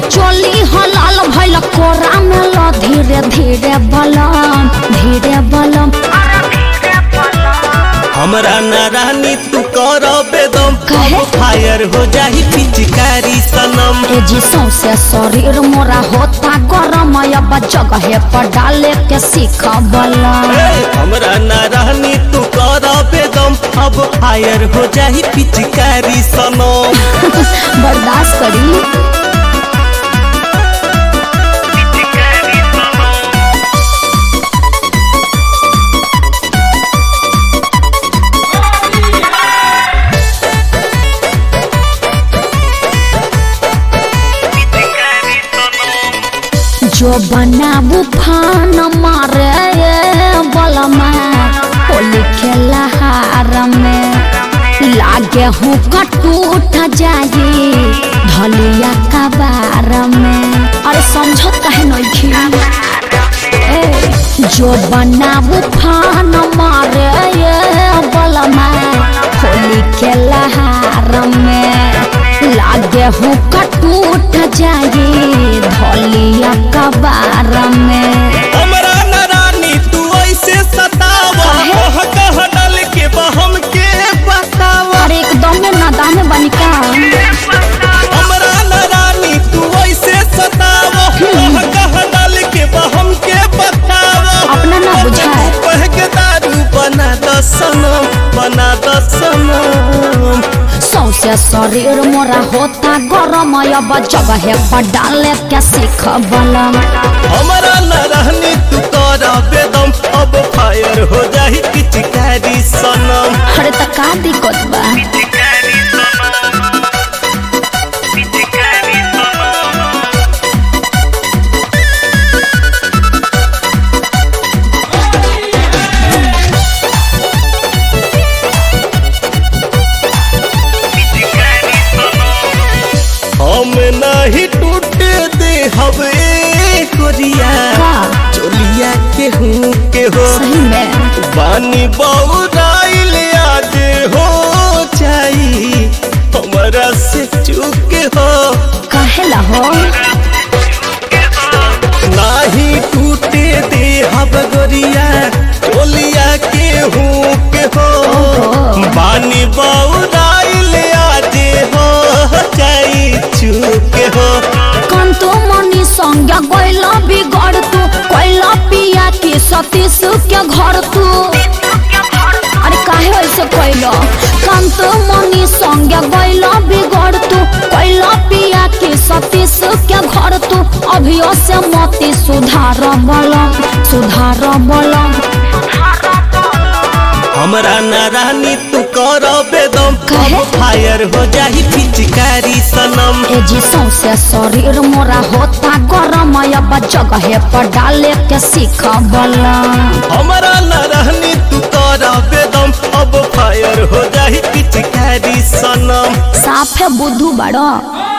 चोली हलाल भइल कोरा में ल धीरे धीरे बलम धीरे बलम हमरा न रानी तू कर बेदम काहे? फायर हो जाही पिचकारी सनम ए जी सौसे शरीर मोरा होता गरम अब जगह पर डाले के सीख बलम ए, हमरा न रानी तू कर बेदम अब फायर हो जाही पिचकारी सनम बर्दाश्त करी जो बनाबू फान मारे बलमा होली खेला हार में लागे हूँ कटूट जाए ढलिया कबार में अरे समझत कहे नहीं ए, जो बनाबू फान मारे बलमा होली खेला हार में लागे हूँ कटूट जाए ढलिया कबार में हमरा न रानी तू ऐसे सतावा काहे? कह कह डल के बहम के बतावा अरे एकदम में नादान बनी का हमरा न रानी तू ऐसे सतावा कह कह डल के बहम के बतावा अपना ना बुझाए कह के दारू बना द सनम बना द सनम सौसे शरीर मोरा होता गरम अब जगह पर डाले के सीख बलम हमरा न रहनी तू कर बेदम अब फायर हो जाही पिचकारी सनम अरे त का दिक्कत बा हम नहीं टूटे दे हवे कोरिया का चोलिया के हूँ के हो सही में बानी बउराइल आज हो जाई हमरा से चूक हो कहेला हो नाही टूटे दे हब गोरिया चोलिया के हूँ के हो बानी बउराइल आज हो जाई चूक हो कंतो मनी संज्ञा गैला बिगड़ तू कैला पिया के सतीश के घर तू अरे काहे ऐसे कैला कंत मनी संज्ञा गैला बिगड़ तू कैला पिया के सतीश के घर तू अभियो से मती सुधार बलम सुधार बलम हमरा न रानी तू कर बेदम काहे? फायर हो जाही पिचकारी सनम ए जी सौसे शरीर मोरा होता गरम अब जगह पर डाले के सीख बलम हमरा न रहनी तू कर बेदम अब फायर हो जाही पिचकारी सनम साफे बुद्धू बड़ा